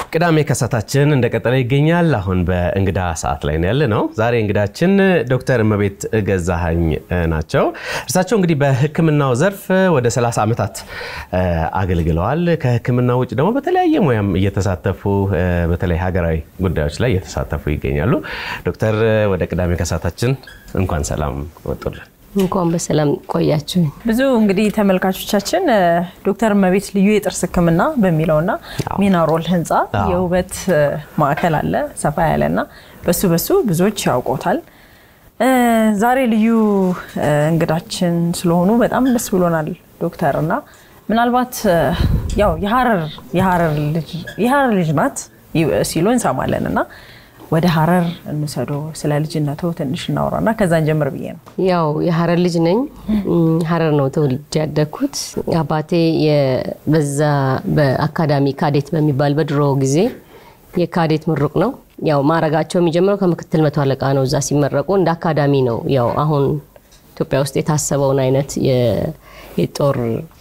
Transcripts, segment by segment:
ቅዳሜ ከሳታችን እንደቀጠለ ይገኛል። አሁን በእንግዳ ሰዓት ላይ ያለ ነው። ዛሬ እንግዳችን ዶክተር እመቤት ገዛኸኝ ናቸው። እርሳቸው እንግዲህ በሕክምናው ዘርፍ ወደ 30 ዓመታት አገልግለዋል። ከሕክምና ውጭ ደግሞ በተለያየ ሙያም እየተሳተፉ በተለይ ሀገራዊ ጉዳዮች ላይ እየተሳተፉ ይገኛሉ። ዶክተር ወደ ቅዳሜ ከሳታችን እንኳን ሰላም ወጡልን። እንኳን በሰላም ቆያችሁ። ብዙ እንግዲህ ተመልካቾቻችን ዶክተር እመቤት ልዩ የጥርስ ህክምና በሚለውና ሚናሮል ህንፃ የውበት ማዕከል አለ ሰፋ ያለና በሱ በሱ ብዙዎች ያውቆታል። ዛሬ ልዩ እንግዳችን ስለሆኑ በጣም ደስ ብሎናል ዶክተር እና ምናልባት ያው የሀረር ልጅ ናት ሲሉ እንሰማለን እና ወደ ሀረር እንውሰዶ ስለ ልጅነቱ ትንሽ እናውራና ከዛን ጀምር ብዬ ነው። ያው የሀረር ልጅ ነኝ። ሀረር ነው ተወልጄ ያደግኩት። አባቴ በዛ በአካዳሚ ካዴት በሚባል በድሮ ጊዜ የካዴት ምሩቅ ነው። ያው ማዕረጋቸው የሚጀምረው ከምክትል መቶ አለቃ ነው። እዛ ሲመረቁ እንደ አካዳሚ ነው። ያው አሁን ኢትዮጵያ ውስጥ የታሰበውን አይነት የጦር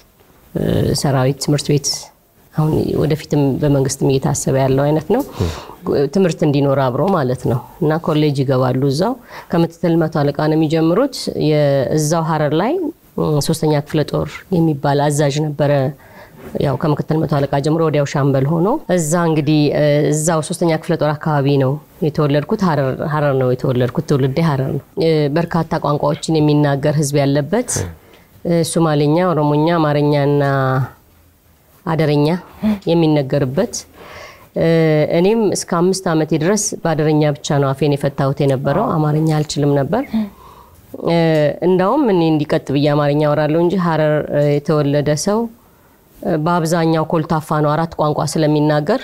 ሰራዊት ትምህርት ቤት አሁን ወደፊትም በመንግስትም እየታሰበ ያለው አይነት ነው። ትምህርት እንዲኖር አብሮ ማለት ነው እና ኮሌጅ ይገባሉ። እዛው ከምክትል መቶ አለቃ ነው የሚጀምሩት። እዛው ሀረር ላይ ሶስተኛ ክፍለ ጦር የሚባል አዛዥ ነበረ። ያው ከምክትል መቶ አለቃ ጀምሮ ወዲያው ሻምበል ሆኖ እዛ እንግዲህ እዛው ሶስተኛ ክፍለ ጦር አካባቢ ነው የተወለድኩት። ሀረር ነው የተወለድኩት። ትውልዴ ሀረር ነው። በርካታ ቋንቋዎችን የሚናገር ህዝብ ያለበት ሶማሌኛ፣ ኦሮሞኛ፣ አማርኛና አደረኛ የሚነገርበት እኔም እስከ አምስት ዓመቴ ድረስ በአደረኛ ብቻ ነው አፌን የፈታሁት የነበረው። አማርኛ አልችልም ነበር። እንዳውም እኔ እንዲቀጥ ብዬ አማርኛ አወራለሁ እንጂ ሀረር የተወለደ ሰው በአብዛኛው ኮልታፋ ነው። አራት ቋንቋ ስለሚናገር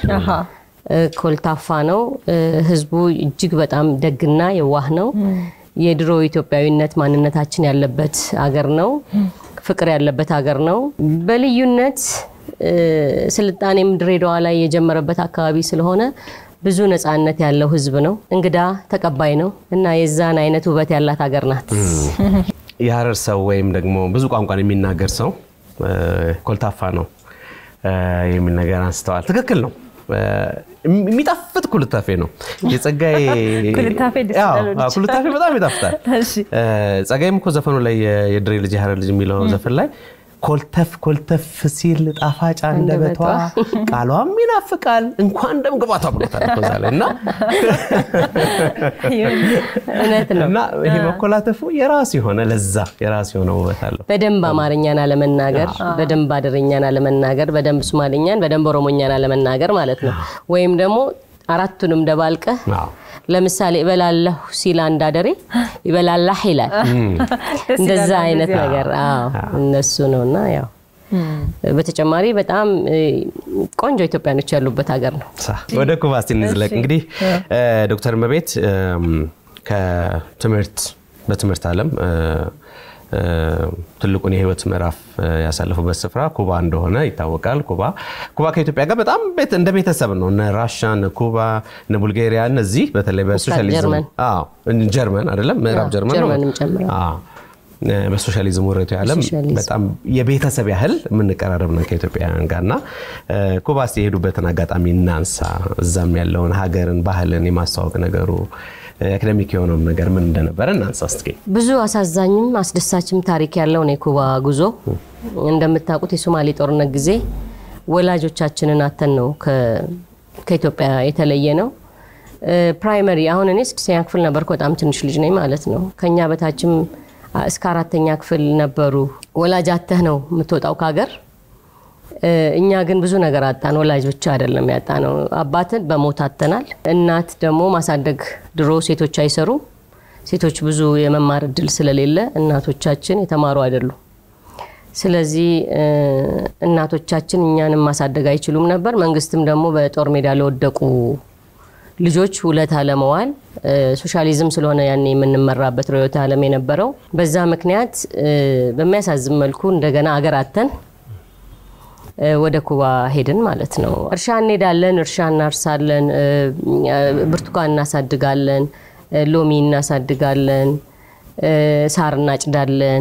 ኮልታፋ ነው። ህዝቡ እጅግ በጣም ደግና የዋህ ነው። የድሮ ኢትዮጵያዊነት ማንነታችን ያለበት አገር ነው። ፍቅር ያለበት ሀገር ነው። በልዩነት ስልጣኔም ድሬዳዋ ላይ የጀመረበት አካባቢ ስለሆነ ብዙ ነፃነት ያለው ህዝብ ነው። እንግዳ ተቀባይ ነው እና የዛን አይነት ውበት ያላት ሀገር ናት። የሀረር ሰው ወይም ደግሞ ብዙ ቋንቋን የሚናገር ሰው ኮልታፋ ነው የሚል ነገር አንስተዋል። ትክክል ነው። የሚጣፍጥ ኩልታፌ ነው። የጸጋዬ ኩልታፌ በጣም ይጣፍጣል። ጸጋዬም እኮ ዘፈኑ ላይ የድሬ ልጅ የሀረር ልጅ የሚለው ዘፈን ላይ ኮልተፍ ኮልተፍ ሲል ጣፋጭ አንደበቷ ቃሏም ይናፍቃል እንኳን ደም ግባቷ ብሎታል እዛ ላይ እና እውነት ነው። እና ይሄ መኮላተፉ የራሱ የሆነ ለዛ የራሱ የሆነ ውበት አለው። በደንብ አማርኛን አለመናገር፣ በደንብ አደረኛን አለመናገር፣ በደንብ ሶማሌኛን፣ በደንብ ኦሮሞኛን አለመናገር ማለት ነው። ወይም ደግሞ አራቱንም ደባልቀህ ለምሳሌ እበላለሁ ሲል አንድ አደሬ ይበላላህ ይላል። እንደዛ አይነት ነገር እነሱ ነው እና ያው በተጨማሪ በጣም ቆንጆ ኢትዮጵያኖች ያሉበት ሀገር ነው። ወደ ኩባ እስቲ እንዝለቅ። እንግዲህ ዶክተር እመቤት ከትምህርት በትምህርት ዓለም ትልቁን የህይወት ምዕራፍ ያሳለፉበት ስፍራ ኩባ እንደሆነ ይታወቃል። ኩባ ኩባ ከኢትዮጵያ ጋር በጣም እንደ ቤተሰብ ነው። እነ ራሻ፣ እነ ኩባ፣ እነ ቡልጋሪያ እነዚህ በተለይ በሶሻሊዝም ጀርመን አይደለም ምዕራብ ጀርመን በሶሻሊዝም ወረቱ ዓለም በጣም የቤተሰብ ያህል የምንቀራረብ ነው ከኢትዮጵያውያን ጋር እና ኩባ እስኪ የሄዱበትን አጋጣሚ እናንሳ። እዛም ያለውን ሀገርን፣ ባህልን የማስተዋወቅ ነገሩ አካደሚክ የሆነው ነገር ምን እንደነበረ እናንሳ እስኪ። ብዙ አሳዛኝም አስደሳችም ታሪክ ያለው ነው የኩባ ጉዞ። እንደምታውቁት የሶማሌ ጦርነት ጊዜ ወላጆቻችንን አተን ነው ከኢትዮጵያ የተለየ ነው። ፕራይመሪ አሁን እኔ ስድስተኛ ክፍል ነበርኩ። በጣም ትንሽ ልጅ ነኝ ማለት ነው። ከኛ በታችም እስከ አራተኛ ክፍል ነበሩ። ወላጅ አተህ ነው የምትወጣው ከሀገር። እኛ ግን ብዙ ነገር አጣን። ወላጅ ብቻ አይደለም ያጣ ነው። አባትን በሞት አተናል። እናት ደግሞ ማሳደግ ድሮ ሴቶች አይሰሩም። ሴቶች ብዙ የመማር እድል ስለሌለ እናቶቻችን የተማሩ አይደሉም። ስለዚህ እናቶቻችን እኛንም ማሳደግ አይችሉም ነበር። መንግስትም ደግሞ በጦር ሜዳ ለወደቁ ልጆች ውለታ ለመዋል ሶሻሊዝም ስለሆነ ያኔ የምንመራበት ርዕዮተ ዓለም የነበረው በዛ ምክንያት በሚያሳዝን መልኩ እንደገና አገር አተን ወደ ኩባ ሄድን ማለት ነው። እርሻ እንሄዳለን፣ እርሻ እናርሳለን፣ ብርቱካን እናሳድጋለን፣ ሎሚ እናሳድጋለን፣ ሳር እናጭዳለን፣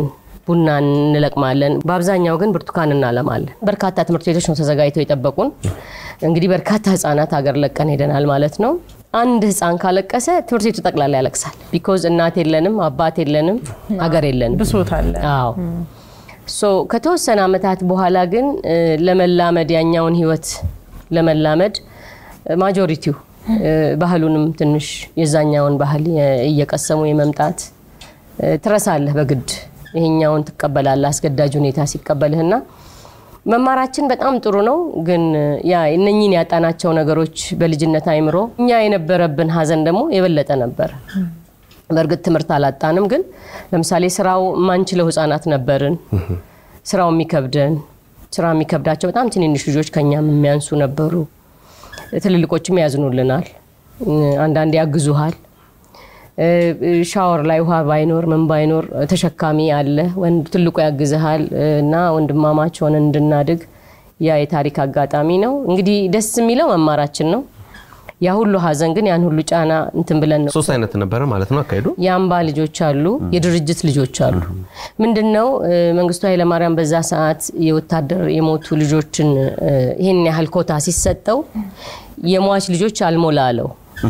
ቡና እንለቅማለን። በአብዛኛው ግን ብርቱካን እናለማለን። በርካታ ትምህርት ቤቶች ነው ተዘጋጅተው የጠበቁን። እንግዲህ በርካታ ህጻናት ሀገር ለቀን ሄደናል ማለት ነው። አንድ ህፃን ካለቀሰ ትምህርት ቤቱ ጠቅላላ ያለቅሳል። ቢኮዝ እናት የለንም፣ አባት የለንም፣ ሀገር የለንም። ብሶት አለ። አዎ ሶ ከተወሰነ ዓመታት በኋላ ግን እ፣ ለመላመድ ያኛውን ህይወት ለመላመድ ማጆሪቲው እ፣ ባህሉንም ትንሽ የዛኛውን ባህል የ- እየቀሰሙ የመምጣት እ፣ ትረሳለህ በግድ ይሄኛውን ትቀበላለህ አስገዳጅ ሁኔታ ሲቀበልህና መማራችን በጣም ጥሩ ነው። ግን ያ እነኚህን ያጣናቸው ነገሮች በልጅነት አይምሮ እኛ የነበረብን ሀዘን ደግሞ የበለጠ ነበር። በእርግጥ ትምህርት አላጣንም፣ ግን ለምሳሌ ስራው የማንችለው ህጻናት ነበርን። ስራው የሚከብደን ስራ የሚከብዳቸው በጣም ትንንሽ ልጆች ከኛም የሚያንሱ ነበሩ። ትልልቆችም ያዝኑልናል፣ አንዳንዴ ያግዙሃል። ሻወር ላይ ውሃ ባይኖር ምን ባይኖር ተሸካሚ አለ፣ ወንድ ትልቁ ያግዝሃል እና ወንድማማች ሆነን እንድናድግ ያ የታሪክ አጋጣሚ ነው። እንግዲህ ደስ የሚለው መማራችን ነው። ያ ሁሉ ሀዘን ግን ያን ሁሉ ጫና እንትን ብለን ነው ሶስት አይነት ነበረ ማለት ነው አካሄዱ። የአምባ ልጆች አሉ፣ የድርጅት ልጆች አሉ። ምንድን ነው መንግስቱ ኃይለማርያም በዛ ሰዓት የወታደር የሞቱ ልጆችን እ፣ ይህን ያህል ኮታ ሲሰጠው የሟች ልጆች አልሞላ አለው።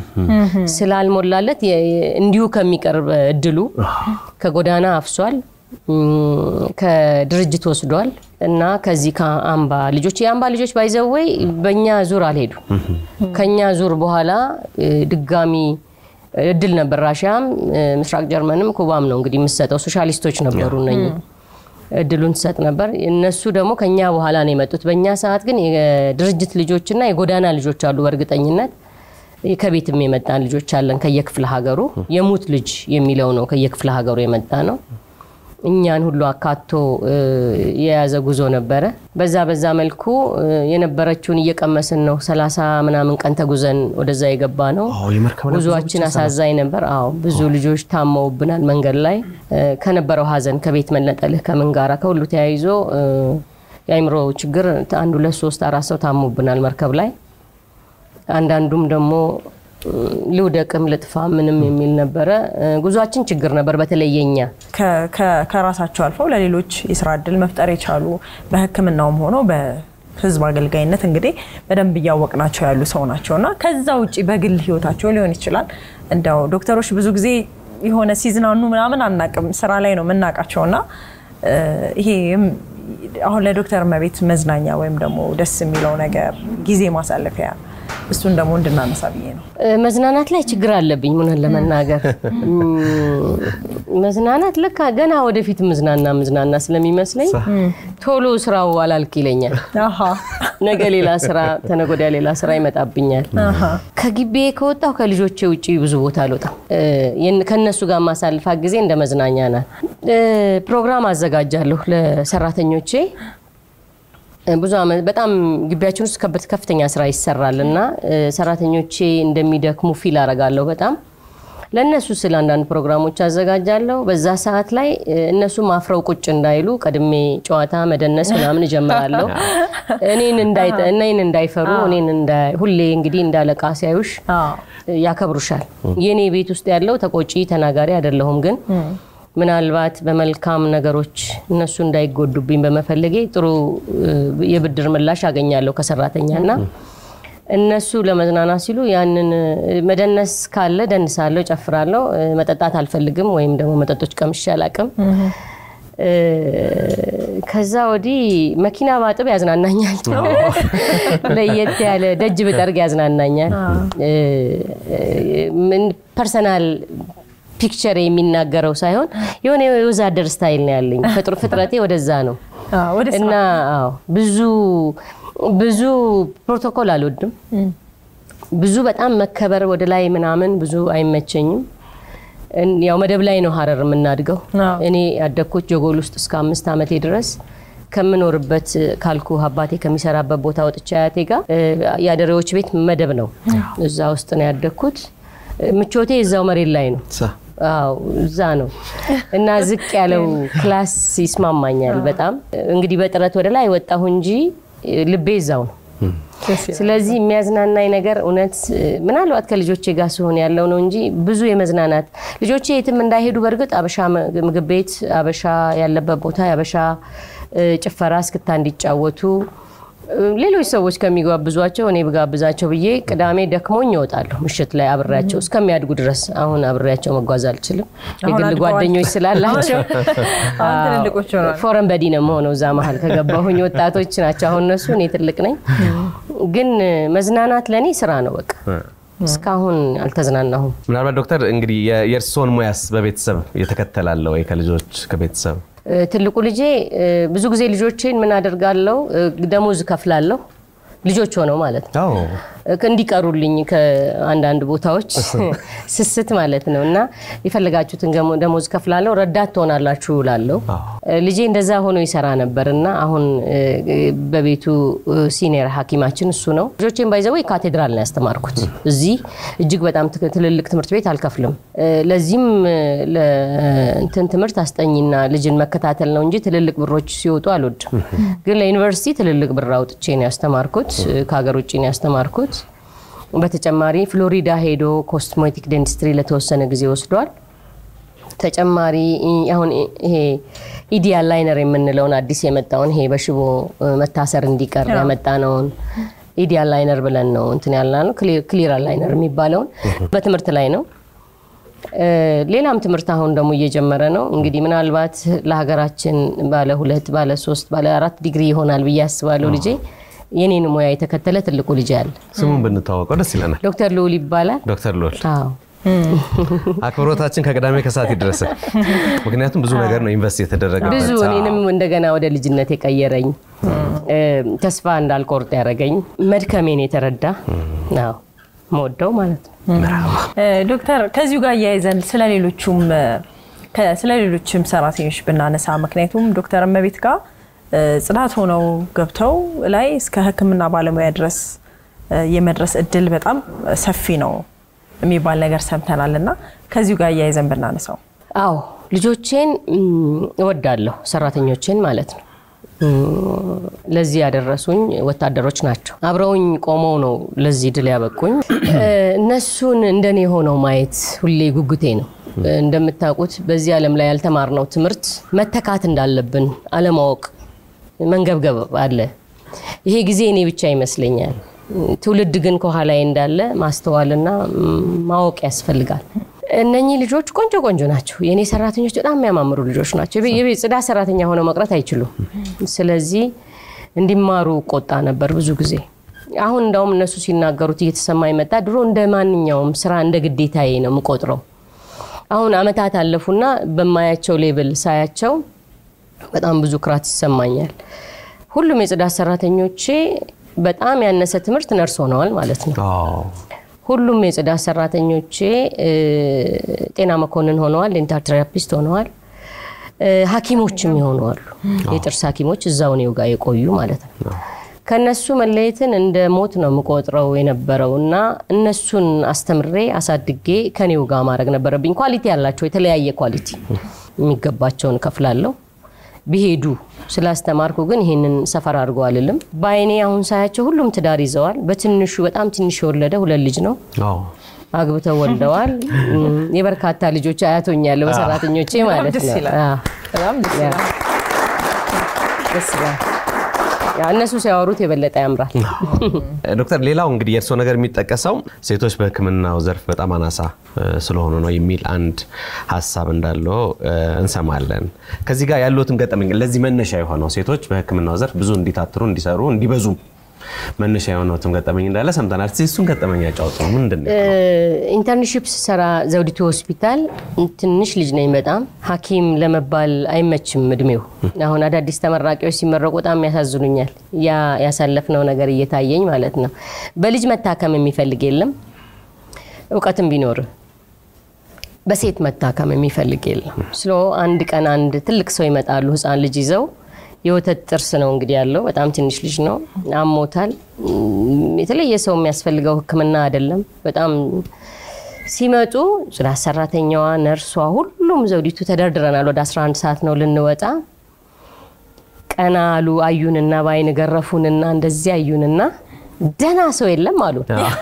ስላልሞላለት የ- የ- እንዲሁ ከሚቀርብ እድሉ ከጎዳና አፍሷል፣ እም፣ ከድርጅት ወስዷል እና ከዚህ ከአምባ ልጆች የአምባ ልጆች ባይዘወይ በእኛ ዙር አልሄዱ ከኛ ዙር በኋላ እ፣ ድጋሚ እድል ነበር። ራሽያም እ፣ ምስራቅ ጀርመንም ኩባም ነው እንግዲህ የምሰጠው ሶሻሊስቶች ነበሩ እነኚህ እድሉን ትሰጥ ነበር። እነሱ ደግሞ ከኛ በኋላ ነው የመጡት። በእኛ ሰዓት ግን የድርጅት ልጆችና የጎዳና ልጆች አሉ። በእርግጠኝነት ከቤትም የመጣን ልጆች አለን ከየክፍለ ሀገሩ። የሙት ልጅ የሚለው ነው ከየክፍለ ሀገሩ የመጣ ነው። እኛን ሁሉ አካቶ እ፣ የያዘ ጉዞ ነበረ። በዛ በዛ መልኩ እ፣ የነበረችውን እየቀመስን ነው። ሰላሳ ምናምን ቀን ተጉዘን ወደዛ የገባ ነው። አዎ፣ የመርከብ ላይ ጉዞ ጉዞአችን ብቻ አሳዛኝ ነበር። አዎ ብዙ ልጆች ታመውብናል መንገድ ላይ እ፣ ከነበረው ሀዘን ከቤት መነጠልህ ከምን ጋራ ከሁሉ ተያይዞ እ፣ የአይምሮ ችግር አንድ ሁለት ሶስት አራት ሰው ታሞብናል መርከብ ላይ። አንዳንዱም ደግሞ እ፣ ልውደቅም ልጥፋ ምንም የሚል ነበረ። እ፣ ጉዟችን ችግር ነበር። በተለይ የኛ ከ- ከ- ከራሳቸው አልፈው ለሌሎች የስራ እድል መፍጠር የቻሉ በሕክምናውም ሆኖ በህዝብ አገልጋይነት እንግዲህ በደንብ እያወቅናቸው ያሉ ሰው ናቸው እና ከዛ ውጭ በግል ህይወታቸው ሊሆን ይችላል። እንደው ዶክተሮች ብዙ ጊዜ የሆነ ሲዝናኑ ምናምን አናቅም፣ ስራ ላይ ነው የምናውቃቸው እና እ፣ ይሄ አሁን ለዶክተር እመቤት መዝናኛ ወይም ደግሞ ደስ የሚለው ነገር ጊዜ ማሳለፊያ እሱን ደግሞ እንድናነሳ ብዬ ነው። እ፣ መዝናናት ላይ ችግር አለብኝ ሙነን ለመናገር እም፣ መዝናናት ለካ ገና ወደፊት ምዝናና ምዝናና ስለሚመስለኝ ቶሎ ስራው አላልክ ይለኛል። አሃ ነገ ሌላ ስራ ተነገ ወዲያ ሌላ ስራ ይመጣብኛል። ከግቤ ከወጣሁ ከልጆቼ ውጭ ብዙ ቦታ አልወጣም። እ፣ የን- ከእነሱ ጋር ማሳልፋት ጊዜ እንደ መዝናኛ ናት። እ፣ ፕሮግራም አዘጋጃለሁ ለሰራተኞቼ እ፣ ብዙ ዓመት በጣም ግቢያችን ውስጥ ከበት ከፍተኛ ስራ ይሰራል እና እ፣ ሰራተኞቼ እንደሚደክሙ ፊል አረጋለሁ በጣም ለእነሱ ስለ አንዳንድ ፕሮግራሞች አዘጋጃለሁ። በዛ ሰዓት ላይ እ፣ እነሱም አፍረው ቁጭ እንዳይሉ ቀድሜ ጨዋታ መደነስ ምናምን እጀምራለሁ። እኔን እንዳይጠ- እኔን እንዳይፈሩ እኔን እንዳይ- ሁሌ እንግዲህ እንዳለቃ ሲያዩሽ አዎ። ያከብሩሻል። የኔ ቤት ውስጥ ያለው ተቆጪ ተናጋሪ አይደለሁም፣ ግን ምናልባት በመልካም ነገሮች እነሱ እንዳይጎዱብኝ በመፈለጌ ጥሩ እ፣ የብድር ምላሽ አገኛለሁ ከሰራተኛ እና እነሱ ለመዝናናት ሲሉ ያንን እ፣ መደነስ ካለ ደንሳለሁ፣ ጨፍራለሁ። እ፣ መጠጣት አልፈልግም ወይም ደግሞ መጠጦች ቀምሼ አላቅም። እ፣ ከዛ ወዲህ መኪና ባጥብ ያዝናናኛል። ለየት ያለ ደጅ ብጠርግ ያዝናናኛል። እ፣ እ፣ ምን ፐርሰናል ፒክቸር የሚናገረው ሳይሆን የሆነ የወዛደር ስታይል ነው ያለኝ። ፍጥር- ፍጥረቴ ወደዛ ነው አዎ፣ ወደ ስራ እና አዎ ብዙ ብዙ ፕሮቶኮል አልወድም። ብዙ በጣም መከበር ወደ ላይ ምናምን ብዙ አይመቸኝም። እን- ያው መደብ ላይ ነው ሀረር የምናድገው። አዎ። እኔ ያደግኩት ጀጎል ውስጥ እስከ አምስት ዓመቴ ድረስ ከምኖርበት ካልኩ አባቴ ከሚሰራበት ቦታ ወጥቼ አያቴ ጋር እ፣ የአደሬዎች ቤት መደብ ነው። እዛ ውስጥ ነው ያደግኩት። እ፣ ምቾቴ እዛው መሬት ላይ ነው። ሳ- አዎ እዛ ነው እና ዝቅ ያለው ክላስ ይስማማኛል በጣም እንግዲህ በጥረት ወደ ላይ ወጣሁ እንጂ ልቤ እዛው ነው ስለዚህ የሚያዝናናኝ ነገር እውነት ምናልባት ከልጆቼ ጋር ሲሆን ያለው ነው እንጂ ብዙ የመዝናናት ልጆቼ የትም እንዳይሄዱ በእርግጥ አበሻ ምግብ ቤት አበሻ ያለበት ቦታ የአበሻ ጭፈራ እስክታ እንዲጫወቱ ሌሎች ሰዎች ከሚጋብዟቸው እኔ ብጋብዛቸው ብዬ ቅዳሜ ደክሞኝ እወጣለሁ። ምሽት ላይ አብሬያቸው እስከሚያድጉ ድረስ አሁን አብሬያቸው መጓዝ አልችልም። የግል ጓደኞች ስላላቸው ፎረን በዲ ነው የምሆነው። እዛ መሀል ከገባሁኝ ወጣቶች ናቸው አሁን እነሱ፣ እኔ ትልቅ ነኝ። ግን መዝናናት ለእኔ ስራ ነው በቃ። እስካሁን አልተዝናናሁም። ምናልባት ዶክተር እንግዲህ የእርስዎን ሙያስ በቤተሰብ የተከተላለ ወይ ከልጆች ከቤተሰብ ትልቁ ልጄ ብዙ ጊዜ ልጆቼን ምን አደርጋለሁ፣ ደሞዝ ከፍላለሁ ልጆች ሆነው ማለት ነው እንዲቀሩልኝ ከአንዳንድ ቦታዎች ስስት ማለት ነው። እና የፈለጋችሁትን ደሞዝ ከፍላለሁ፣ ረዳት ትሆናላችሁ ላለው ልጄ እንደዛ ሆኖ ይሰራ ነበር እና አሁን በቤቱ ሲኒየር ሐኪማችን እሱ ነው። ልጆቼን ባይዘው ካቴድራል ነው ያስተማርኩት። እዚህ እጅግ በጣም ትልልቅ ትምህርት ቤት አልከፍልም። ለዚህም ለእንትን ትምህርት አስጠኝና ልጅን መከታተል ነው እንጂ ትልልቅ ብሮች ሲወጡ አልወድም። ግን ለዩኒቨርሲቲ ትልልቅ ብር አውጥቼ ነው ያስተማርኩት። ከሀገር ውጭ ነው ያስተማርኩት። በተጨማሪ ፍሎሪዳ ሄዶ ኮስሞቲክ ዴንቲስትሪ ለተወሰነ ጊዜ ወስዷል። ተጨማሪ አሁን ይሄ ኢዲያል ላይነር የምንለውን አዲስ የመጣውን ይሄ በሽቦ መታሰር እንዲቀር ያመጣነውን ኢዲያል ላይነር ብለን ነው እንትን ያልና ነው ክሊር ላይነር የሚባለውን በትምህርት ላይ ነው። ሌላም ትምህርት አሁን ደግሞ እየጀመረ ነው። እንግዲህ ምናልባት ለሀገራችን ባለ ሁለት ባለ ሶስት ባለ አራት ዲግሪ ይሆናል ብዬ አስባለሁ ልጄ የኔን ሙያ የተከተለ ትልቁ ልጅ አለ። ስሙን ብንተዋወቀው ደስ ይለናል። ዶክተር ልዑል ይባላል። ዶክተር ልዑል አዎ አክብሮታችን ከቅዳሜ ከሰዓት ይድረስ። ምክንያቱም ብዙ ነገር ነው ኢንቨስት የተደረገበት። ብዙ እኔንም እንደገና ወደ ልጅነት የቀየረኝ ተስፋ እንዳልቆርጥ ያደረገኝ መድከሜን የተረዳ ነው መወደው ማለት ነው። ዶክተር ከዚሁ ጋር እያይዘን ስለሌሎቹም ስለሌሎችም ሰራተኞች ብናነሳ ምክንያቱም ዶክተር እመቤት ጋር ጽዳት ሆነው ገብተው ላይ እስከ ሕክምና ባለሙያ ድረስ የመድረስ እድል በጣም ሰፊ ነው የሚባል ነገር ሰምተናል እና ከዚሁ ጋር እያይዘን ብናነሳው። አዎ ልጆቼን እወዳለሁ፣ ሰራተኞቼን ማለት ነው። ለዚህ ያደረሱኝ ወታደሮች ናቸው። አብረውኝ ቆመው ነው ለዚህ ድል ያበቁኝ። እነሱን እንደኔ ሆነው ማየት ሁሌ ጉጉቴ ነው። እንደምታውቁት በዚህ ዓለም ላይ ያልተማርነው ትምህርት መተካት እንዳለብን አለማወቅ መንገብገብ አለ። ይሄ ጊዜ እኔ ብቻ ይመስለኛል። ትውልድ ግን ከኋላዬ እንዳለ ማስተዋልና ማወቅ ያስፈልጋል። እነኚህ ልጆች ቆንጆ ቆንጆ ናቸው። የእኔ ሰራተኞች በጣም የሚያማምሩ ልጆች ናቸው። የቤት ጽዳት ሰራተኛ ሆነው መቅረት አይችሉም። ስለዚህ እንዲማሩ ቆጣ ነበር ብዙ ጊዜ። አሁን እንዳውም እነሱ ሲናገሩት እየተሰማ ይመጣ። ድሮ እንደ ማንኛውም ስራ እንደ ግዴታዬ ነው የምቆጥረው። አሁን አመታት አለፉና በማያቸው ሌብል ሳያቸው በጣም ብዙ ክራት ይሰማኛል። ሁሉም የጽዳት ሰራተኞቼ በጣም ያነሰ ትምህርት ነርስ ሆነዋል ማለት ነው። ሁሉም የጽዳት ሰራተኞቼ ጤና መኮንን ሆነዋል፣ ዴንታል ቴራፒስት ሆነዋል፣ ሐኪሞችም ይሆነዋሉ። የጥርስ ሐኪሞች እዛው እኔው ጋር የቆዩ ማለት ነው። ከነሱ መለየትን እንደ ሞት ነው የምቆጥረው የነበረው እና እነሱን አስተምሬ አሳድጌ ከኔው ጋር ማድረግ ነበረብኝ። ኳሊቲ ያላቸው የተለያየ ኳሊቲ የሚገባቸውን ከፍላለሁ ቢሄዱ ስላስተማርኩ ግን ይህንን ሰፈር አድርጎ አልልም። በአይኔ አሁን ሳያቸው ሁሉም ትዳር ይዘዋል። በትንሹ በጣም ትንሽ የወለደ ሁለት ልጅ ነው አግብተው ወልደዋል። የበርካታ ልጆች አያቶኛለሁ በሰራተኞቼ ማለት ነው። ደስ ይላል። እነሱ ሲያወሩት የበለጠ ያምራል። ዶክተር፣ ሌላው እንግዲህ የእርስዎ ነገር የሚጠቀሰው ሴቶች በሕክምናው ዘርፍ በጣም አናሳ ስለሆኑ ነው የሚል አንድ ሀሳብ እንዳለው እንሰማለን። ከዚህ ጋር ያሉትን ገጠመኝ ለዚህ መነሻ የሆነው ሴቶች በሕክምናው ዘርፍ ብዙ እንዲታትሩ፣ እንዲሰሩ፣ እንዲበዙ መነሻ የሆነውትም ገጠመኝ እንዳለ ሰምተናል። እሱን ገጠመኝ ያጫውጡ። ምንድን ነው? ኢንተርንሺፕ ስሰራ ዘውዲቱ ሆስፒታል ትንሽ ልጅ ነኝ። በጣም ሐኪም ለመባል አይመችም እድሜው። አሁን አዳዲስ ተመራቂዎች ሲመረቁ በጣም ያሳዝኑኛል። ያ ያሳለፍነው ነገር እየታየኝ ማለት ነው። በልጅ መታከም የሚፈልግ የለም፣ እውቀትም ቢኖር በሴት መታከም የሚፈልግ የለም። ስለ አንድ ቀን አንድ ትልቅ ሰው ይመጣሉ፣ ህፃን ልጅ ይዘው የወተት ጥርስ ነው እንግዲህ ያለው። በጣም ትንሽ ልጅ ነው፣ አሞታል። የተለየ ሰው የሚያስፈልገው ሕክምና አይደለም። በጣም ሲመጡ ጽዳት ሰራተኛዋ፣ ነርሷ፣ ሁሉም ዘውዲቱ ተደርድረናል። ወደ 11 ሰዓት ነው ልንወጣ። ቀና አሉ አዩንና በአይን ገረፉንና እንደዚህ አዩንና ደህና ሰው የለም አሉ።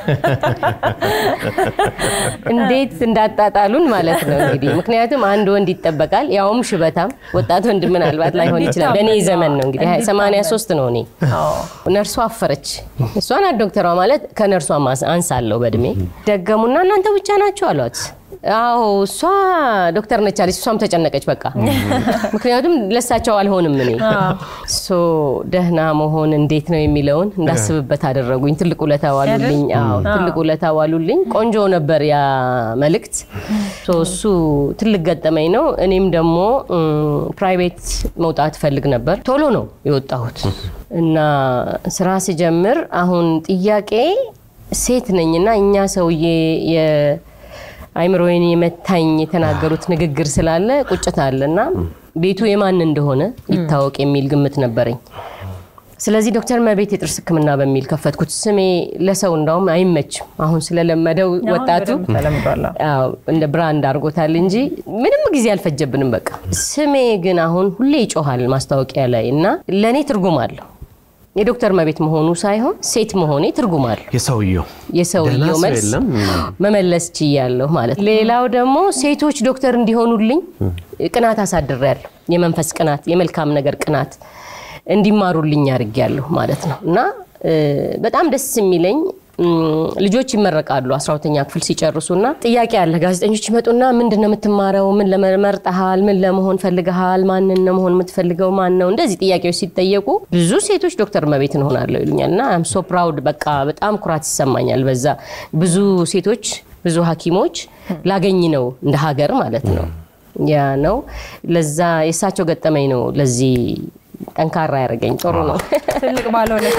እንዴት እንዳጣጣሉን ማለት ነው እንግዲህ። ምክንያቱም አንድ ወንድ ይጠበቃል፣ ያውም ሽበታም ወጣት ወንድ ምናልባት ላይሆን ይችላል። በእኔ ዘመን ነው እንግዲህ 83 ነው እኔ። ነርሷ አፈረች። እሷ ናት ዶክተሯ ማለት ከነርሷ አንሳለሁ በእድሜ። ደገሙና እናንተ ብቻ ናቸው አሏት። አዎ እሷ ዶክተር ነች አለች። እሷም ተጨነቀች በቃ ምክንያቱም ለሳቸው አልሆንም እኔ ሶ ደህና መሆን እንዴት ነው የሚለውን እንዳስብበት አደረጉኝ። ትልቅ ውለታ ዋሉልኝ። አዎ ትልቅ ውለታ ዋሉልኝ። ቆንጆ ነበር ያ መልእክት። ሶ እሱ ትልቅ ገጠመኝ ነው። እኔም ደግሞ ፕራይቬት መውጣት ፈልግ ነበር። ቶሎ ነው የወጣሁት እና ስራ ስጀምር አሁን ጥያቄ ሴት ነኝና እኛ ሰውዬ አይምሮዬን የመታኝ የተናገሩት ንግግር ስላለ ቁጭት አለ እና ቤቱ የማን እንደሆነ ይታወቅ የሚል ግምት ነበረኝ። ስለዚህ ዶክተር መቤት የጥርስ ሕክምና በሚል ከፈትኩት። ስሜ ለሰው እንዳውም አይመችም። አሁን ስለለመደው ወጣቱ እንደ ብራንድ አድርጎታል እንጂ ምንም ጊዜ አልፈጀብንም። በቃ ስሜ ግን አሁን ሁሌ ይጮሃል ማስታወቂያ ላይ እና ለእኔ ትርጉም አለው። የዶክተር መቤት መሆኑ ሳይሆን ሴት መሆኔ ትርጉም አለው። የሰውየው የሰውየው መልስ መመለስ ችያለሁ ማለት። ሌላው ደግሞ ሴቶች ዶክተር እንዲሆኑልኝ ቅናት አሳድሬያለሁ። የመንፈስ ቅናት፣ የመልካም ነገር ቅናት እንዲማሩልኝ አድርጌያለሁ ማለት ነው እና በጣም ደስ የሚለኝ ልጆች ይመረቃሉ 12ኛ ክፍል ሲጨርሱና ጥያቄ አለ። ጋዜጠኞች ይመጡና ምንድን ነው የምትማረው? ምን ለመርጠሃል? ምን ለመሆን ፈልገሃል? ማንን ነው መሆን የምትፈልገው? ማን ነው? እንደዚህ ጥያቄዎች ሲጠየቁ ብዙ ሴቶች ዶክተር መቤት እንሆናለሁ ይሉኛል እና አም ሶ ፕራውድ በቃ በጣም ኩራት ይሰማኛል። በዛ ብዙ ሴቶች ብዙ ሐኪሞች ላገኝ ነው እንደ ሀገር ማለት ነው። ያ ነው ለዛ የእሳቸው ገጠመኝ ነው ለዚህ ጠንካራ ያደረገኝ ጥሩ ነው። ትልቅ ባለውለታ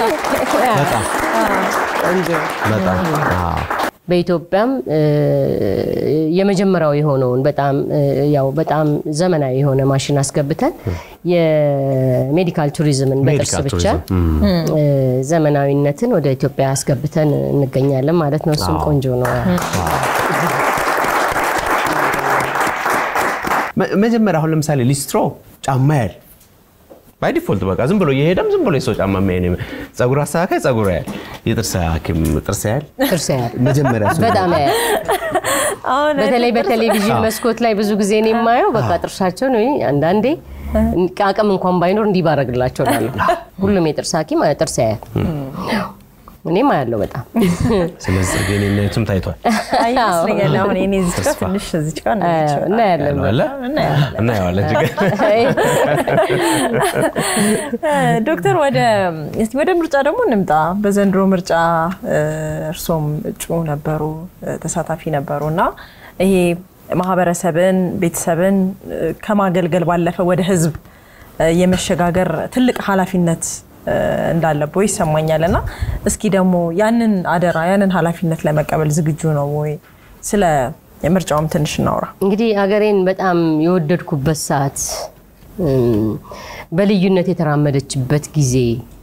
በኢትዮጵያም የመጀመሪያው የሆነውን በጣም ያው በጣም ዘመናዊ የሆነ ማሽን አስገብተን የሜዲካል ቱሪዝምን በጥርስ ብቻ ዘመናዊነትን ወደ ኢትዮጵያ አስገብተን እንገኛለን ማለት ነው። እሱም ቆንጆ ነው። መጀመሪያ አሁን ለምሳሌ ሊስትሮ ጫማ ያል ባይ ዲፎልት በቃ ዝም ብሎ እየሄደም ዝም ብሎ የሰው ጫማ የሚያይ ጸጉር አስተካካይ ጸጉር ያል የጥርስ ሐኪም ጥርስ ያል ጥርስ ያል መጀመሪያ እሱ በጣም ያል በተለይ በቴሌቪዥን መስኮት ላይ ብዙ ጊዜ ነው የማየው። በቃ ጥርሳቸውን ወይ አንዳንዴ አቅም እንኳን ባይኖር እንዲህ ባረግላቸው እላለሁ። ሁሉም የጥርስ ሐኪም ጥርስ ያያል። እኔም አያለው በጣም ስለዚህ ጤንነቱም ታይቷል። ይመስለኛል አሁን እኔ እዚች ጋር ትንሽ እዚች ጋር እናያለን እናየዋለን። ዶክተር ወደ እስቲ ወደ ምርጫ ደግሞ እንምጣ። በዘንድሮ ምርጫ እርሶም እጩ ነበሩ፣ ተሳታፊ ነበሩ እና ይሄ ማህበረሰብን ቤተሰብን ከማገልገል ባለፈ ወደ ህዝብ የመሸጋገር ትልቅ ኃላፊነት እንዳለበው ይሰማኛል እና እስኪ ደግሞ ያንን አደራ ያንን ኃላፊነት ለመቀበል ዝግጁ ነው ወይ? ስለ ምርጫውም ትንሽ እናውራ። እንግዲህ ሀገሬን በጣም የወደድኩበት ሰዓት፣ በልዩነት የተራመደችበት ጊዜ፣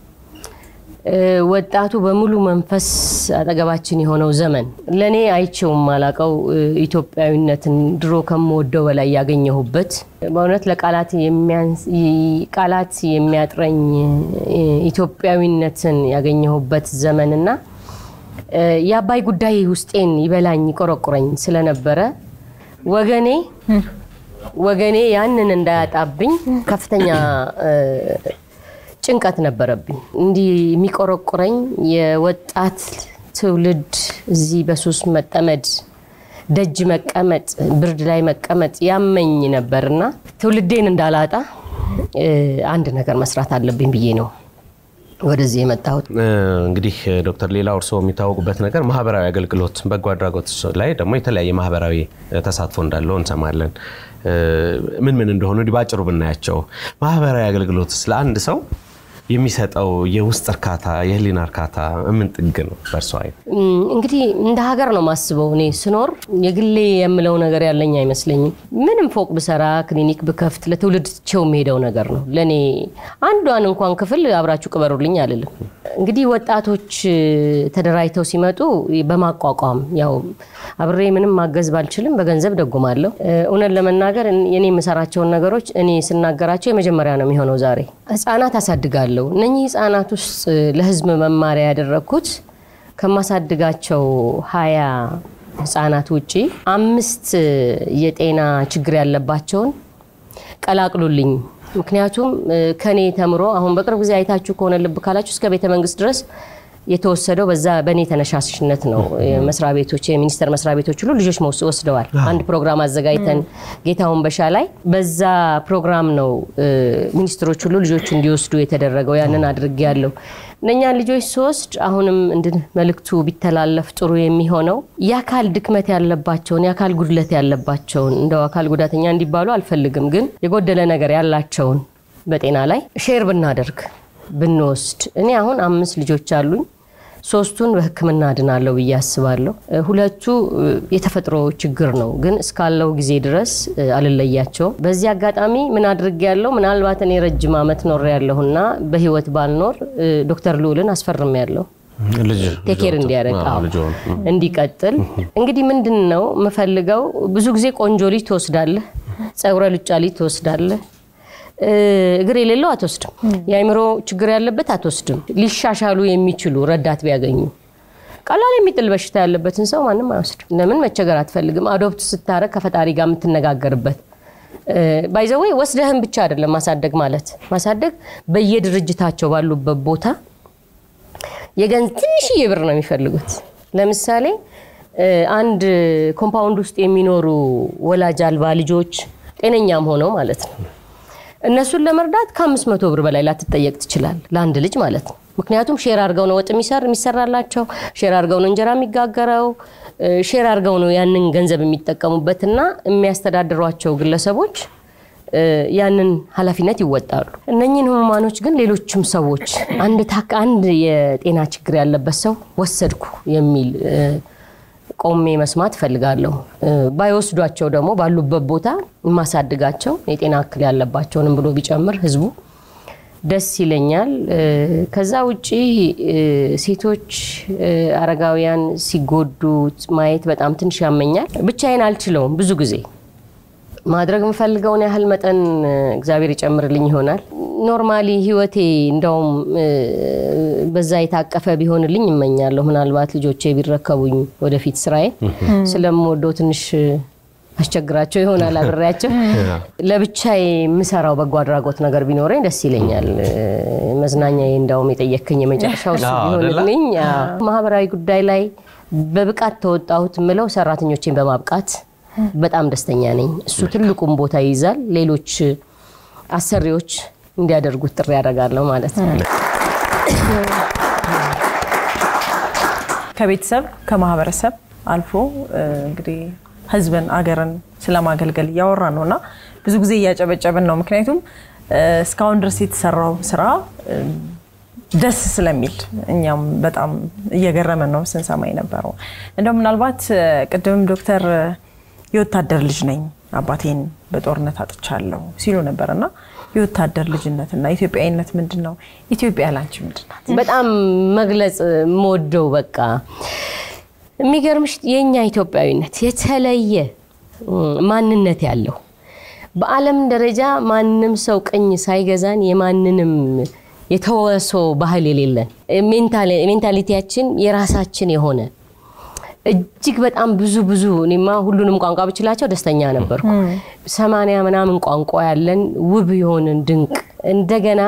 ወጣቱ በሙሉ መንፈስ አጠገባችን የሆነው ዘመን ለእኔ አይቼውም ማላቀው ኢትዮጵያዊነትን ድሮ ከምወደው በላይ ያገኘሁበት በእውነት ለቃላት ቃላት የሚያጥረኝ ኢትዮጵያዊነትን ያገኘሁበት ዘመንና የአባይ ጉዳይ ውስጤን ይበላኝ ይቆረቁረኝ ስለነበረ ወገኔ ወገኔ ያንን እንዳያጣብኝ ከፍተኛ ጭንቀት ነበረብኝ። እንዲህ የሚቆረቁረኝ የወጣት ትውልድ እዚህ በሱስ መጠመድ፣ ደጅ መቀመጥ፣ ብርድ ላይ መቀመጥ ያመኝ ነበርና ትውልዴን እንዳላጣ አንድ ነገር መስራት አለብኝ ብዬ ነው ወደዚህ የመጣሁት። እንግዲህ ዶክተር ሌላው እርስዎ የሚታወቁበት ነገር ማህበራዊ አገልግሎት፣ በጎ አድራጎት ላይ ደግሞ የተለያየ ማህበራዊ ተሳትፎ እንዳለው እንሰማለን። ምን ምን እንደሆኑ እንዲህ ባጭሩ ብናያቸው ማህበራዊ አገልግሎት ስለ አንድ ሰው የሚሰጠው የውስጥ እርካታ የህሊና እርካታ ምን ጥግ ነው በእርሶ አይን? እንግዲህ እንደ ሀገር ነው ማስበው። እኔ ስኖር የግሌ የምለው ነገር ያለኝ አይመስለኝም። ምንም ፎቅ ብሰራ ክሊኒክ ብከፍት ለትውልድ ቸው የሚሄደው ነገር ነው። ለእኔ አንዷን እንኳን ክፍል አብራችሁ ቅበሩልኝ አልልም። እንግዲህ ወጣቶች ተደራጅተው ሲመጡ በማቋቋም ያው አብሬ ምንም ማገዝ ባልችልም በገንዘብ ደጉማለሁ። እውነት ለመናገር የኔ የምሰራቸውን ነገሮች እኔ ስናገራቸው የመጀመሪያ ነው የሚሆነው። ዛሬ ህጻናት አሳድጋለሁ። እነኚህ ህጻናት ውስጥ ለህዝብ መማሪያ ያደረግኩት ከማሳድጋቸው ሀያ ህጻናት ውጪ አምስት የጤና ችግር ያለባቸውን ቀላቅሉልኝ። ምክንያቱም ከኔ ተምሮ አሁን በቅርብ ጊዜ አይታችሁ ከሆነ ልብ ካላችሁ እስከ ቤተ መንግስት ድረስ የተወሰደው በዛ በእኔ ተነሳሽነት ነው። መስሪያ ቤቶች የሚኒስቴር መስሪያ ቤቶች ሁሉ ልጆች ወስደዋል። አንድ ፕሮግራም አዘጋጅተን ጌታውን በሻ ላይ በዛ ፕሮግራም ነው ሚኒስትሮች ሁሉ ልጆች እንዲወስዱ የተደረገው። ያንን አድርጌ ያለው እነኛን ልጆች ስወስድ አሁንም እንድን መልእክቱ ቢተላለፍ ጥሩ የሚሆነው የአካል ድክመት ያለባቸውን የአካል ጉድለት ያለባቸውን እንደው አካል ጉዳተኛ እንዲባሉ አልፈልግም፣ ግን የጎደለ ነገር ያላቸውን በጤና ላይ ሼር ብናደርግ ብንወስድ እኔ አሁን አምስት ልጆች አሉኝ። ሶስቱን በሕክምና አድናለሁ ብዬ አስባለሁ። ሁለቱ የተፈጥሮ ችግር ነው፣ ግን እስካለው ጊዜ ድረስ አልለያቸውም። በዚህ አጋጣሚ ምን አድርግ ያለው ምናልባት እኔ ረጅም ዓመት ኖር ያለሁና በህይወት ባልኖር ዶክተር ልዑልን አስፈርም ያለሁ ቴኬር እንዲያደርግ እንዲቀጥል። እንግዲህ ምንድን ነው የምፈልገው? ብዙ ጊዜ ቆንጆ ልጅ ትወስዳለህ፣ ጸጉረ ሉጫ ልጅ ትወስዳለህ እግር የሌለው አትወስድም። የአእምሮ ችግር ያለበት አትወስድም። ሊሻሻሉ የሚችሉ ረዳት ቢያገኙ ቀላል የሚጥል በሽታ ያለበትን ሰው ማንም አይወስድም። ለምን መቸገር አትፈልግም። አዶፕት ስታረግ ከፈጣሪ ጋር የምትነጋገርበት ባይዘወይ ወስደህን ብቻ አይደለም ማሳደግ ማለት ማሳደግ በየድርጅታቸው ባሉበት ቦታ የገንዝ ትንሽዬ ብር ነው የሚፈልጉት። ለምሳሌ አንድ ኮምፓውንድ ውስጥ የሚኖሩ ወላጅ አልባ ልጆች ጤነኛም ሆነው ማለት ነው እነሱን ለመርዳት ከአምስት መቶ ብር በላይ ላትጠየቅ ትችላል፣ ለአንድ ልጅ ማለት ነው። ምክንያቱም ሼር አድርገው ነው ወጥ የሚሰራላቸው፣ ሼር አድርገው ነው እንጀራ የሚጋገረው፣ ሼር አድርገው ነው ያንን ገንዘብ የሚጠቀሙበትና የሚያስተዳድሯቸው ግለሰቦች ያንን ኃላፊነት ይወጣሉ። እነኝህን ህሙማኖች ግን ሌሎችም ሰዎች አንድ ታክ አንድ የጤና ችግር ያለበት ሰው ወሰድኩ የሚል ቆሜ መስማት እፈልጋለሁ። ባይወስዷቸው ደግሞ ባሉበት ቦታ የማሳድጋቸው የጤና እክል ያለባቸውንም ብሎ ቢጨምር ህዝቡ ደስ ይለኛል። ከዛ ውጪ ሴቶች፣ አረጋውያን ሲጎዱ ማየት በጣም ትንሽ ያመኛል። ብቻዬን አልችለውም። ብዙ ጊዜ ማድረግ የምፈልገውን ያህል መጠን እግዚአብሔር ይጨምርልኝ ይሆናል። ኖርማሊ ህይወቴ እንደውም በዛ የታቀፈ ቢሆንልኝ እመኛለሁ። ምናልባት ልጆቼ ቢረከቡኝ ወደፊት ስራዬ ስለምወደው ትንሽ አስቸግራቸው ይሆናል አብሬያቸው። ለብቻዬ የምሰራው በጎ አድራጎት ነገር ቢኖረኝ ደስ ይለኛል። መዝናኛ እንደውም የጠየከኝ የመጨረሻው እሱ ቢሆንልኝ። ማህበራዊ ጉዳይ ላይ በብቃት ተወጣሁት የምለው ሰራተኞቼን በማብቃት በጣም ደስተኛ ነኝ። እሱ ትልቁም ቦታ ይይዛል። ሌሎች አሰሪዎች እንዲያደርጉት ጥሪ ያደርጋለሁ ማለት ነው። ከቤተሰብ ከማህበረሰብ አልፎ እንግዲህ ህዝብን አገርን ስለማገልገል እያወራ ነው እና ብዙ ጊዜ እያጨበጨብን ነው። ምክንያቱም እስካሁን ድረስ የተሰራው ስራ ደስ ስለሚል እኛም በጣም እየገረመን ነው ስንሰማ የነበረው። እንደው ምናልባት ቅድምም ዶክተር የወታደር ልጅ ነኝ አባቴን በጦርነት አጥቻለሁ ሲሉ ነበር እና የወታደር ልጅነትና ኢትዮጵያዊነት ምንድን ነው? ኢትዮጵያ ላንቺ ምንድን ናት? በጣም መግለጽ የምወደው በቃ የሚገርምሽ የእኛ ኢትዮጵያዊነት የተለየ ማንነት ያለው በዓለም ደረጃ ማንም ሰው ቅኝ ሳይገዛን የማንንም የተወሶ ባህል የሌለን ሜንታሊቲያችን የራሳችን የሆነ እጅግ በጣም ብዙ ብዙ እኔማ ሁሉንም ቋንቋ ብችላቸው ደስተኛ ነበርኩ። ሰማንያ ምናምን ቋንቋ ያለን ውብ የሆንን ድንቅ እንደገና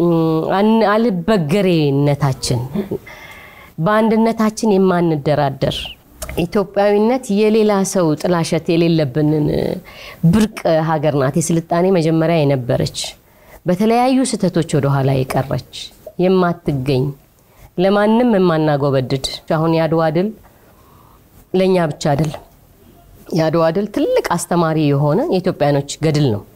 አልበገሬነታችን በአንድነታችን የማንደራደር ኢትዮጵያዊነት የሌላ ሰው ጥላሸት የሌለብንን ብርቅ ሀገር ናት። የስልጣኔ መጀመሪያ የነበረች በተለያዩ ስህተቶች ወደኋላ የቀረች የማትገኝ ለማንም የማናጎበድድ አሁን የአድዋ ድል ለእኛ ብቻ አይደለም። የአድዋ ድል ትልቅ አስተማሪ የሆነ የኢትዮጵያኖች ገድል ነው።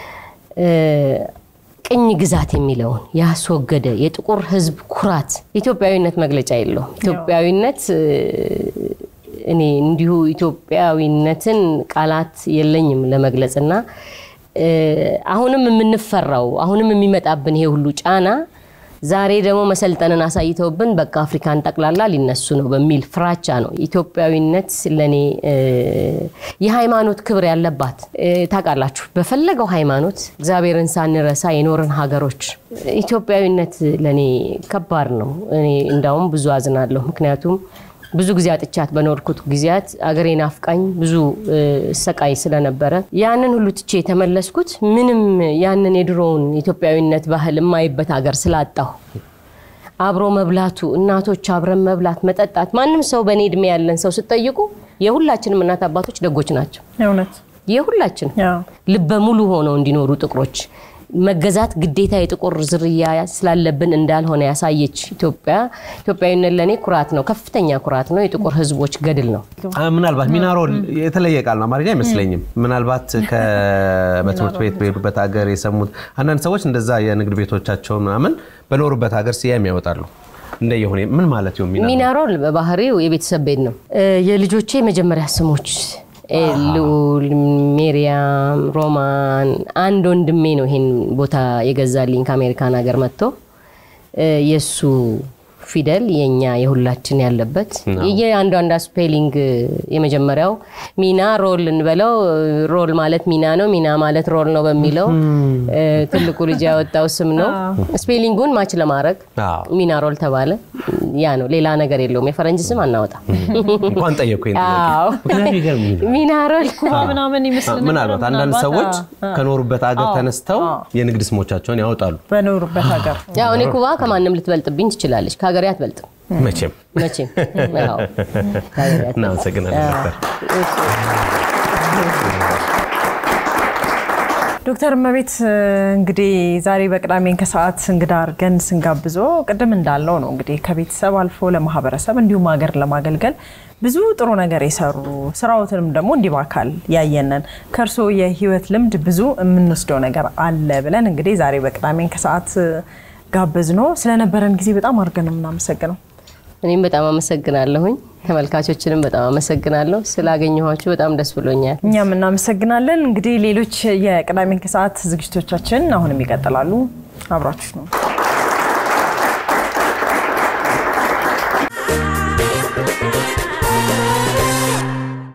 ቅኝ ግዛት የሚለውን ያስወገደ የጥቁር ሕዝብ ኩራት ኢትዮጵያዊነት መግለጫ የለውም። ኢትዮጵያዊነት እኔ እንዲሁ ኢትዮጵያዊነትን ቃላት የለኝም ለመግለጽ እና አሁንም የምንፈራው አሁንም የሚመጣብን ይሄ ሁሉ ጫና ዛሬ ደግሞ መሰልጠንን አሳይተውብን በቃ አፍሪካን ጠቅላላ ሊነሱ ነው በሚል ፍራቻ ነው። ኢትዮጵያዊነት ለእኔ የሃይማኖት ክብር ያለባት ታውቃላችሁ፣ በፈለገው ሃይማኖት እግዚአብሔርን ሳንረሳ የኖርን ሀገሮች ኢትዮጵያዊነት ለእኔ ከባድ ነው። እኔ እንዳውም ብዙ አዝናለሁ። ምክንያቱም ብዙ ጊዜ አጥቻት በኖርኩት ጊዜያት አገሬ ናፍቃኝ ብዙ ሰቃይ ስለነበረ ያንን ሁሉ ትቼ የተመለስኩት ምንም ያንን የድሮውን ኢትዮጵያዊነት ባህል የማይበት ሀገር ስላጣሁ አብሮ መብላቱ እናቶች አብረን መብላት መጠጣት ማንም ሰው በእኔ እድሜ ያለን ሰው ስጠይቁ የሁላችንም እናት አባቶች ደጎች ናቸው። እውነት የሁላችን ልበ ሙሉ ሆነው እንዲኖሩ ጥቁሮች መገዛት ግዴታ የጥቁር ዝርያ ስላለብን እንዳልሆነ ያሳየች ኢትዮጵያ ኢትዮጵያዊነት ለእኔ ኩራት ነው፣ ከፍተኛ ኩራት ነው። የጥቁር ሕዝቦች ገድል ነው። ምናልባት ሚናሮል የተለየ ቃል ነው፣ አማርኛ አይመስለኝም። ምናልባት በትምህርት ቤት በሄዱበት ሀገር የሰሙት አንዳንድ ሰዎች እንደዛ የንግድ ቤቶቻቸውን ምናምን በኖሩበት ሀገር ስያሜ ያወጣሉ። እንደየሆነ ምን ማለት ነው? ሚናሮል በባህሪው የቤተሰብ ቤት ነው። የልጆቼ የመጀመሪያ ስሞች ልዑል፣ ሜሪያም፣ ሮማን አንድ ወንድሜ ነው ይሄን ቦታ የገዛልኝ ከአሜሪካን ሀገር መጥቶ የእሱ ፊደል የኛ የሁላችን ያለበት የአንዷንዷ ስፔሊንግ የመጀመሪያው ሚና ሮል እንበለው ሮል ማለት ሚና ነው፣ ሚና ማለት ሮል ነው በሚለው ትልቁ ልጅ ያወጣው ስም ነው። ስፔሊንጉን ማች ለማድረግ ሚና ሮል ተባለ። ያ ነው፣ ሌላ ነገር የለውም። የፈረንጅ ስም አናወጣም። እንኳን ጠየኩኝ። ሚና ሮል ምናምን ይመስል ምናልባት አንዳንድ ሰዎች ከኖሩበት ሀገር ተነስተው የንግድ ስሞቻቸውን ያወጣሉ። በኖሩበት ሀገር ያው እኔ ኩባ ከማንም ልትበልጥብኝ ትችላለች፣ ከሀገሬ አትበልጥም። መቼም መቼም እናመሰግናለን ነበር። ዶክተር እመቤት እንግዲህ ዛሬ በቅዳሜን ከሰዓት እንግዳ አድርገን ስንጋብዞ ቅድም እንዳለው ነው እንግዲህ ከቤተሰብ አልፎ ለማህበረሰብ እንዲሁም ሀገር ለማገልገል ብዙ ጥሩ ነገር የሰሩ ስራዎትንም ደግሞ እንዲህ በአካል ያየነን ከእርስዎ የህይወት ልምድ ብዙ የምንወስደው ነገር አለ ብለን እንግዲህ ዛሬ በቅዳሜን ከሰዓት ጋበዝ ነው። ስለነበረን ጊዜ በጣም አድርገን ነው የምናመሰግነው። እኔም በጣም አመሰግናለሁኝ። ተመልካቾችንም በጣም አመሰግናለሁ። ስላገኘኋችሁ በጣም ደስ ብሎኛል። እኛም እናመሰግናለን። እንግዲህ ሌሎች የቅዳሜን ከሰዓት ዝግጅቶቻችን አሁንም ይቀጥላሉ። አብራችሁ ነው